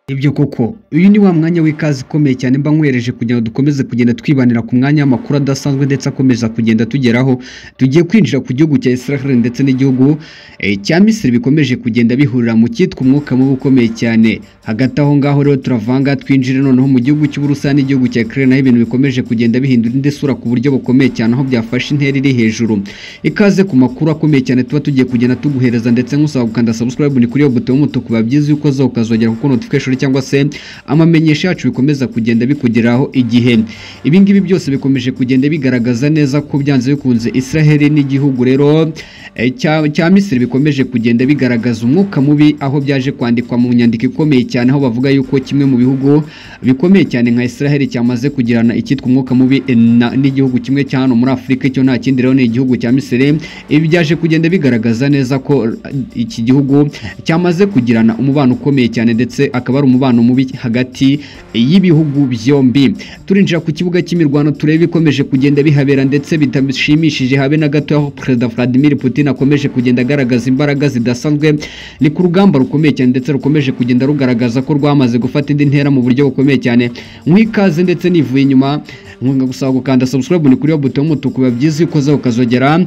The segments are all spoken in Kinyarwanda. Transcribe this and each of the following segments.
Nibyo koko uyu ni wa mwanya w'ikaze ukomeye cyane mba nkwereje kugira ngo dukomeze kugenda twibanira ku mwanya w'amakuru adasanzwe ndetse akomeza kugenda tugeraho tugiye kwinjira ku gihugu cya Israel ndetse n'igihugu eh, cya Misiri bikomeje kugenda bihurira mu cyitwa umwuka mubi ukomeye cyane hagati aho ngaho rero turavanga twinjire noneho mu gihugu cy'Uburusiya n'igihugu cya Ukraine naho ibintu bikomeje kugenda bihindura indi sura ku buryo bukomeye cyane aho byafashe intera iri hejuru ikaze ku makuru akomeye cyane tuba tugiye kugenda tuguhereza ndetse nkusaba gukanda subscribe ni kuri iyo buto y'umutuku biba byiza yuko zo ukazogera kuko notification cyangwa se amamenyesho yacu bikomeza kugenda bikugeraho igihe ibi ngibi byose bikomeje kugenda bigaragaza neza ko byanze bikunze Israel n'igihugu rero eh, cya cya Misiri bikomeje kugenda bigaragaza umwuka mubi aho byaje kwandikwa mu nyandiko ikomeye cyane aho bavuga yuko kimwe mu bihugu bikomeye cyane nka Israel cyamaze kugirana icyitwa umwuka mubi eh, na- n'igihugu kimwe cya hano muri Afurika icyo nta kindi rero ni igihugu cya Misiri ibi byaje kugenda bigaragaza neza ko eh, iki gihugu cyamaze kugirana umubano ukomeye cyane ndetse akaba ari umubano mubi hagati y'ibihugu byombi turinjira ku kibuga cy'imirwano turebe ikomeje kugenda bihabera ndetse bitashimishije habe na gato aho perezida Vladimir Putin akomeje kugenda agaragaza imbaraga zidasanzwe ni ku rugamba rukomeye cyane ndetse rukomeje kugenda rugaragaza ko rwamaze gufata indi ntera mu buryo bukomeye cyane nk'ikaze ndetse nivuye inyuma nkunga gusaba gukanda subscribe ni kuri iyo buto y'umutuku biba byiza iyo ukozeho ukazogera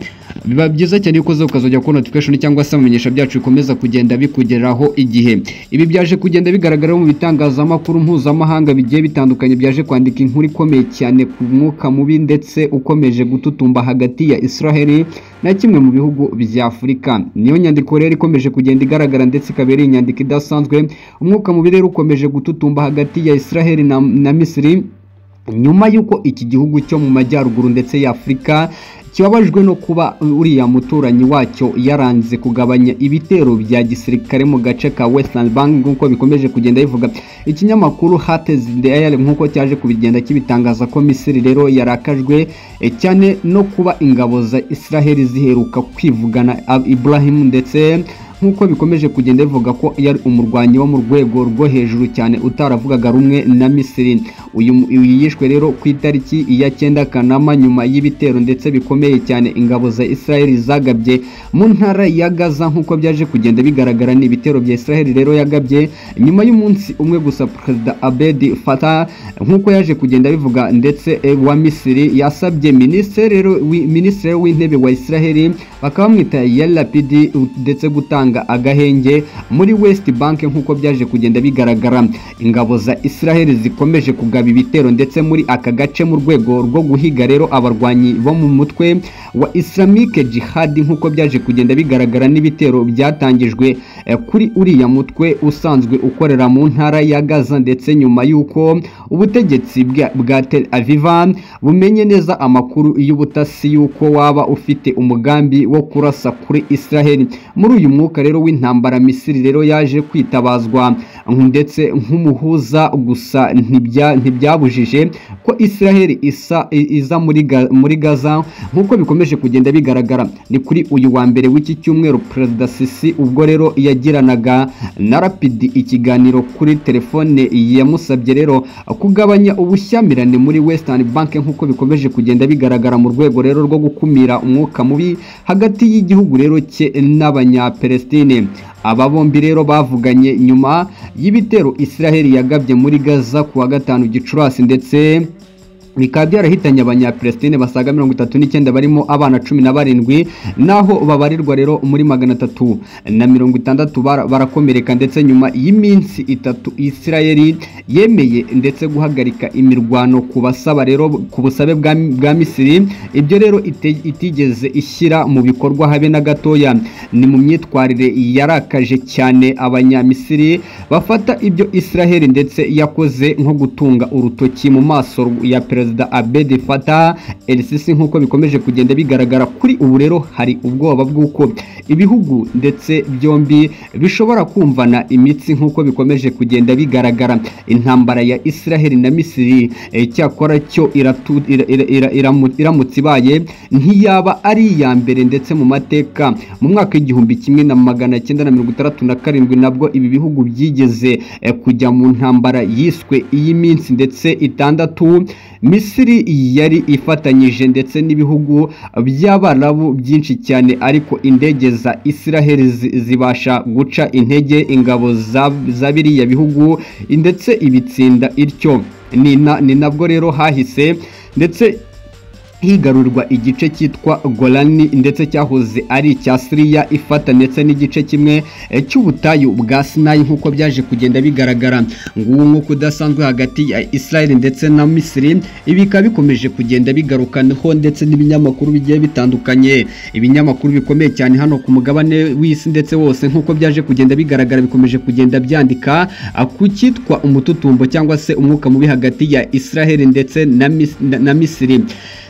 biba byiza cyane iyo ukozeho ukazogera kuri notification cyangwa se amenyesha byacu bikomeza kugenda bikugeraho igihe ibi byaje kugenda bigaragara mu bitangazamakuru mpuzamahanga bigiye bitandukanye byaje kwandika inkuru ikomeye cyane ku mwuka mubi ndetse ukomeje gututumba hagati ya Israel na kimwe mu bihugu bya Afurika niyo nyandiko rero ikomeje kugenda igaragara ndetse ikaba ari inyandiko idasanzwe umwuka mubi rero ukomeje gututumba hagati ya Israel na, na Misiri nyuma y'uko iki gihugu cyo mu majyaruguru ndetse y'afurika kibabajwe no kuba uriya muturanyi wacyo yaranze kugabanya ibitero bya gisirikare mu gace ka western bank nk'uko bikomeje kugenda bivuga ikinyamakuru hatez diary nk'uko cyaje kubigenda kibitangaza ko misiri rero yarakajwe eh, cyane no kuba ingabo za israheli ziheruka kwivugana Ab- ibrahim ndetse nk'uko bikomeje kugenda bivuga ko yari umurwanyi wo mu rwego rwo hejuru cyane utaravugaga rumwe na Misiri uyu mu- uyu yishwe rero ku itariki ya cyenda Kanama nyuma y'ibitero ndetse bikomeye cyane ingabo za Israel zagabye mu ntara ya Gaza nk'uko byaje kugenda bigaragara ni ibitero bya Israel rero yagabye nyuma y'umunsi umwe gusa Perezida Abed Fattah nk'uko yaje kugenda bivuga ndetse eh, wa Misiri yasabye minisitiri rero wi- minisitiri w'intebe wa Israel bakaba bamwita Yarapidi ndetse gutanga agahenge muri West Bank nk'uko byaje kugenda bigaragara ingabo za Israel zikomeje kugaba ibitero ndetse muri aka gace mu rwego rwo guhiga rero abarwanyi bo mu mutwe wa Islamic Jihad nk'uko byaje kugenda bigaragara n'ibitero byatangijwe eh, kuri uriya mutwe usanzwe ukorera mu ntara ya Gaza ndetse nyuma y'uko ubutegetsi bwa bwa Tel Aviv bumenye neza amakuru y'ubutasi y'uko waba ufite umugambi wo kurasa kuri Israel muri uyu mwuka rero w'intambara Misiri rero yaje kwitabazwa ndetse nk'umuhuza gusa ntibya- ntibyabujije ko Israel isa iza muri Ga- muri Gaza nk'uko bikomeje kugenda bigaragara ni kuri uyu wa mbere w'iki cyumweru Perezida Sisi ubwo rero yagiranaga na Rapidi ikiganiro kuri telefone yamusabye rero kugabanya ubushyamirane muri Western Bank nk'uko bikomeje kugenda bigaragara mu rwego rero rwo gukumira umwuka mubi hagati y'igihugu rero cye n'abanyapelestine aba bombi rero bavuganye nyuma y'ibitero Israel yagabye muri Gaza ku wa gatanu Gicurasi ndetse bikaba byarahitanye abanyapelestine basaga mirongo itatu n'icyenda barimo abana cumi na barindwi naho babarirwa rero muri magana atatu na mirongo itandatu bara- barakomereka ndetse nyuma y'iminsi itatu isirayeli yemeye ndetse guhagarika imirwano ku basaba rero ku busabe bwa, bwa misiri ibyo rero ite- itigeze ishyira mu bikorwa habe na gatoya ni mu myitwarire yarakaje cyane abanyamisiri bafata ibyo isiraheli ndetse yakoze nko gutunga urutoki mu maso ya perezida abedi fata elisisi nk'uko bikomeje kugenda bigaragara kuri ubu rero hari ubwoba bw'uko ibihugu ndetse byombi bishobora kumvana imitsi nk'uko bikomeje kugenda bigaragara intambara ya isiraheli na misiri eh, cyakora cyo iratu- ira- ira- ira- iramu- iramutse ibaye ntiyaba ari iya mbere ndetse mu mateka mu mwaka w'igihumbi kimwe na magana cyenda na mirongo itandatu na karindwi nabwo ibi bihugu byigeze eh, kujya mu ntambara yiswe iy'iminsi ndetse itandatu misiri yari ifatanyije ndetse n'ibihugu by'abarabu byinshi cyane ariko indege za israel zi- zibasha guca intege ingabo za- za biriya bihugu ndetse ibitsinda ityo ni na- ni nabwo rero hahise ndetse higarurwa igice cyitwa Golani ndetse cyahoze ari icya Siriya ifata ndetse n'igice kimwe eh, cy'ubutayu bwa Sinai nk'uko byaje kugenda bigaragara nguwo nk'uko udasanzwe hagati ya Israel ndetse na Misiri ibi bikaba bikomeje kugenda bigarukanaho ndetse n'ibinyamakuru bigiye bitandukanye ibinyamakuru bikomeye cyane hano ku mugabane w'isi ndetse wose nk'uko byaje kugenda bigaragara bikomeje kugenda byandika ah, ku cyitwa umututumbo cyangwa se umwuka mubi hagati ya Israel ndetse na Mis- na- na Misiri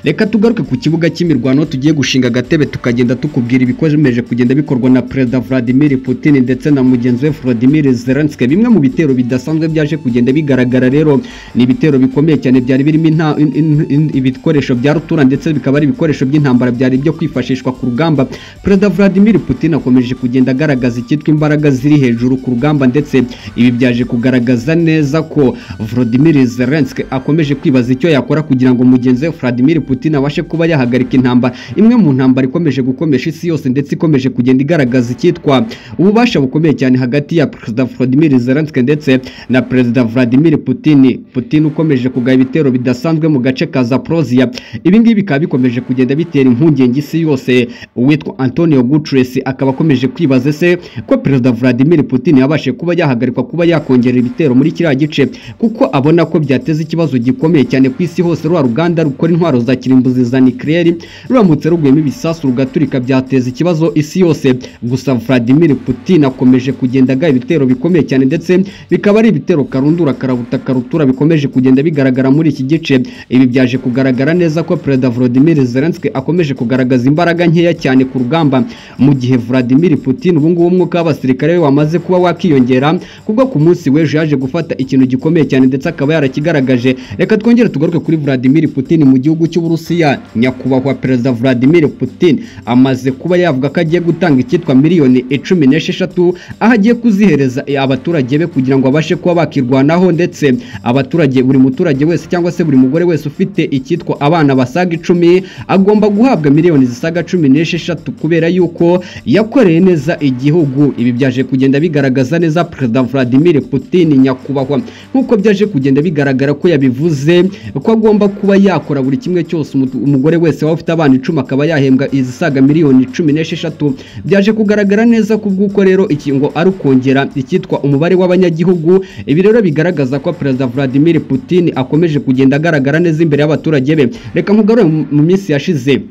reka tugaruke ku kibuga cy'imirwano tugiye gushinga agatebe tukagenda tukubwira ibikomeje kugenda bikorwa na perezida vladimir putin ndetse na mugenzi we vladimir zelenski bimwe mu bitero bidasanzwe byaje kugenda bigaragara rero ni ibitero bikomeye cyane byari birimo inta- in- in- in- ibikoresho bya rutura ndetse bikaba ari ibikoresho by'intambara byari byo kwifashishwa ku rugamba perezida vladimir putin akomeje kugenda agaragaza icyitwa imbaraga ziri hejuru ku rugamba ndetse ibi byaje kugaragaza neza ko vladimir zelenski akomeje kwibaza icyo yakora kugira ngo mugenzi we vladimir putin abashe kuba yahagarika intambara imwe mu ntambara ikomeje gukomesha isi yose ndetse ikomeje kugenda igaragaza icyitwa ububasha bukomeye cyane hagati ya perezida vladimir zelenski ndetse na perezida vladimir putin putin ukomeje kugaba ibitero bidasanzwe mu gace ka zaporozia ibi ngibi bikaba bikomeje kugenda bitera impungenge isi yose uwitwa antonio gutres akaba akomeje kwibaza ese ko perezida vladimir putin yabashe kuba yahagarikwa kuba yakongera ibitero muri kiriya gice kuko abona ko byateza ikibazo gikomeye cyane ku isi hose rwa ruganda rukora intwaro za kirimbuzi za nikireri ruramutse ruguyemo ibisasu rugaturika byateza ikibazo isi yose gusa vladimir putin akomeje kugenda aga ibitero bikomeye cyane ndetse bikaba ari ibitero karundura karabuta karutura bikomeje kugenda bigaragara muri iki gice ibi byaje kugaragara neza ko perezida vladimir zelenski akomeje kugaragaza imbaraga nkeya cyane ku rugamba mu gihe vladimir putin ubungubu umwuka w'abasirikare be wamaze kuba wakiyongera kubwo ku munsi w'ejo yaje gufata ikintu gikomeye cyane ndetse akaba yarakigaragaje reka twongere tugaruke kuri vladimir putin mu gihugu cy'uburusiya nyakubahwa perezida vladimir putin amaze kuba yavuga ko agiye gutanga icyitwa miliyoni icumi n'esheshatu aho agiye kuzihereza abaturage be kugira ngo abashe kuba bakirwanaho ndetse abaturage buri muturage wese cyangwa se buri mugore wese ufite icyitwa abana basaga icumi agomba guhabwa miliyoni zisaga cumi n'esheshatu kubera yuko yakoreye neza igihugu ibi byaje kugenda bigaragaza neza perezida vladimir putin nyakubahwa nk'uko byaje kugenda bigaragara ko yabivuze ko agomba kuba yakora buri kimwe cyose umutu- umugore wese waba ufite abana icumi akaba yahembwa izisaga miliyoni cumi n'esheshatu byaje kugaragara neza kubw'uko rero ikingo ari ukongera icyitwa umubare w'abanyagihugu ibi rero bigaragaza ko perezida vladimir putin akomeje kugenda agaragara neza imbere y'abaturage be reka nkugarure mu- mu minsi yashize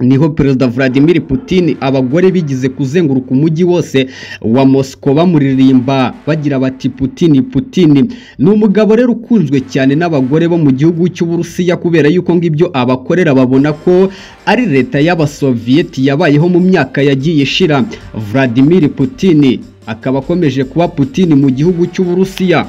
niho perezida vladimir putin abagore bigize kuzenguruka umujyi wose wa mosco bamuririmba bagira bati putin putin ni umugabo rero ukunzwe cyane n'abagore bo mu gihugu cy'uburusiya kubera yuko ngibyo abakorera babona ko ari leta y'abasoviyeti yabayeho mu myaka yagiye ishira vladimir putin akaba akomeje kuba putin mu gihugu cy'uburusiya